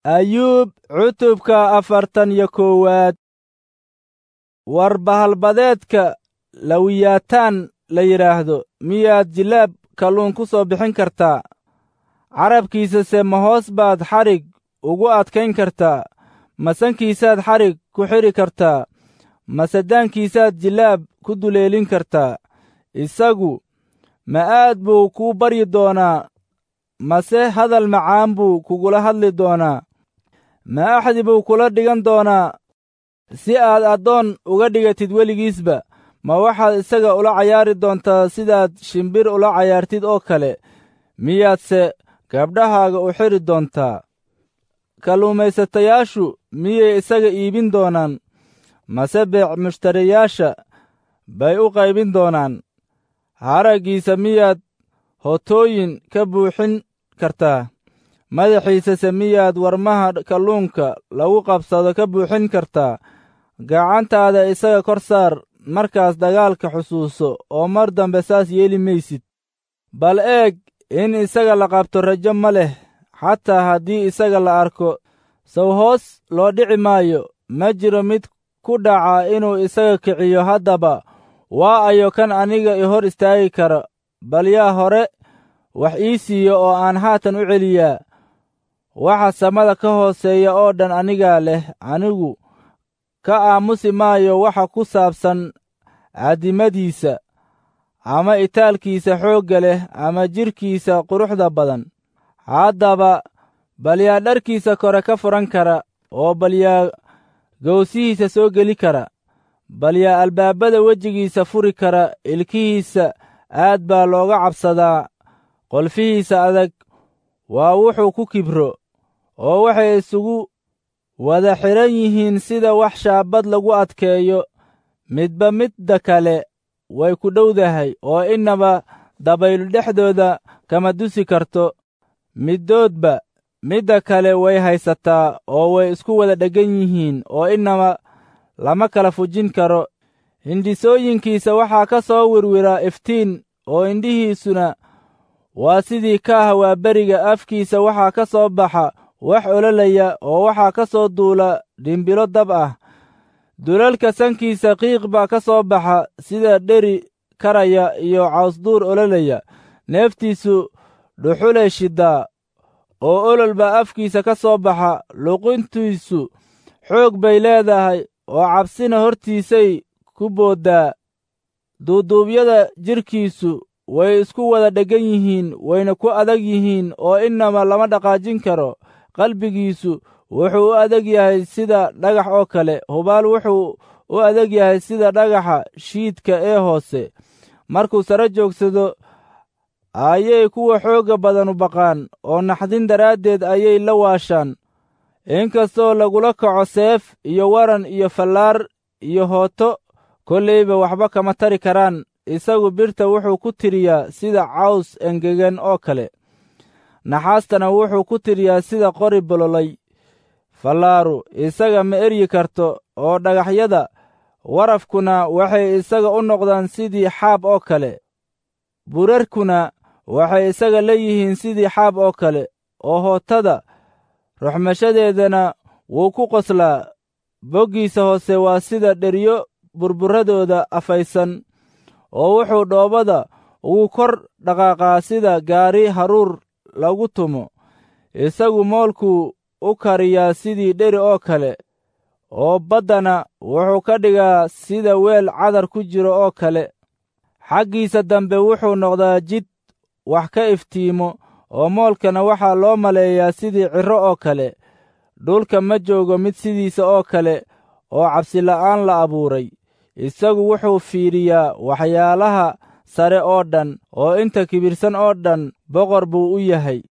ayuub cutubka afartan iyo koowaad war bahalbadeedka lawiyaataan la yidhaahdo miyaad jilaab kalluun ku soo bixin kartaa carabkiisase ma hoos baad xadhig ugu adkayn kartaa masankiisaad xadhig ku xidhi kartaa masadaankiisaad jilaab ku duleelin kartaa isagu ma aad buu kuu baryi doonaa mase hadal macaan buu kugula hadli doonaa ma axdi buu kula dhigan doonaa si aad addoon uga dhigatid weligiisba ma waxaad isaga ula cayaari doontaa sidaad shimbir ula cayaartid oo kale miyaadse gabdhahaaga u xidhi doontaa kalluumaysatayaashu miyay isaga iibin doonaan mase beec mushtariyaasha bay u qaybin doonaan haraggiisa miyaad hotooyin ka buuxin kartaa madaxiisase miyaad warmaha kalluunka lagu qabsado ka buuxin kartaa gacantaada isaga kor saar markaas dagaalka xusuuso oo mar dambe saas yeeli maysid bal eeg in isaga la qabto rajo ma leh xataa haddii isaga la arko saw hoos loo dhici maayo ma jiro mid ku dhaca inuu isaga kiciyo haddaba waa ayo kan aniga i hor istaagi kara bal yaa hore wax ii siiyo oo aan haatan u celiyaa waxa samada ka hooseeya oo dhan anigaa leh anigu ka aamusi maayo waxa ku saabsan caddimadiisa ama itaalkiisa xoogga leh ama jidhkiisa quruxda badan haddaba bal yaa dharkiisa kore ka furan kara oo bal yaa gowsihiisa soo geli kara bal yaa albaabada wejigiisa furi kara ilkihiisa aad baa looga cabsadaa qolfihiisa adag waa wuxuu ku kibro oo waxay isugu wada xidhan yihiin sida wax shaabad lagu adkeeyo midba midda kale way ku dhowdahay oo innaba dabaylu dhexdooda kama dusi karto middoodba midda kale way haysataa oo way isku wada dheggan yihiin oo innaba lama kala fujin karo hindhisooyinkiisa waxaa ka soo wirwira iftiin oo indhihiisuna waa sidii kaaha waa beriga afkiisa waxaa ka soo baxa wax ololaya oo waxaa ka soo duula dhimbilo dab ah dulalka sankiisa qiiq baa ka soo baxa sida dheri karaya iyo cawsduur ololaya neeftiisu dhuxulay shiddaa oo olol baa afkiisa ka soo baxa luqintiisu xoog bay leedahay oo cabsina hortiisay ku booddaa duuduubyada jidhkiisu way isku wada dheggan yihiin wayna ku adag yihiin oo innaba lama dhaqaajin karo qalbigiisu wuxuu u adag yahay sida dhagax oo kale hubaal wuxuu u adag yahay sida dhagaxa shiidka ee hoose markuu sare joogsado ayay kuwa xoogga badanu baqaan oo naxdin daraaddeed ayay la waashaan inkastoo lagula kaco seef iyo waran iyo fallaar iyo hooto kollayba waxba kama tari karaan isagu birta wuxuu ku tiriyaa sida caws engegan oo kale naxaastana wuxuu ku tiriyaa sida qori bololay fallaaru isaga ma eryi karto oo dhagaxyada warafkuna waxay isaga u noqdaan sidii xaab oo kale burarkuna waxay isaga leeyihiin sidii xaab oo kale oo hootada ruxmashadeedana wuu ku qoslaa boggiisa hoose waa sida dheryo burburadooda afaysan oo wuxuu dhoobada ugu kor dhaqaaqaa sida gaari haruur lagu tumo isagu moolkuu u kariyaa sidii dheri oo kale oo baddana wuxuu ka dhigaa sida weel cadar ku jiro oo kale xaggiisa dambe wuxuu noqdaa jid wax ka iftiimo oo moolkana waxaa loo maleeyaa sidii cirro oo kale dhulka ma joogo mid sidiisa oo kale oo cabsila'aan la abuuray isagu wuxuu fiidhiyaa waxyaalaha sare oo dhan oo inta kibirsan oo dhan boqor buu u yahay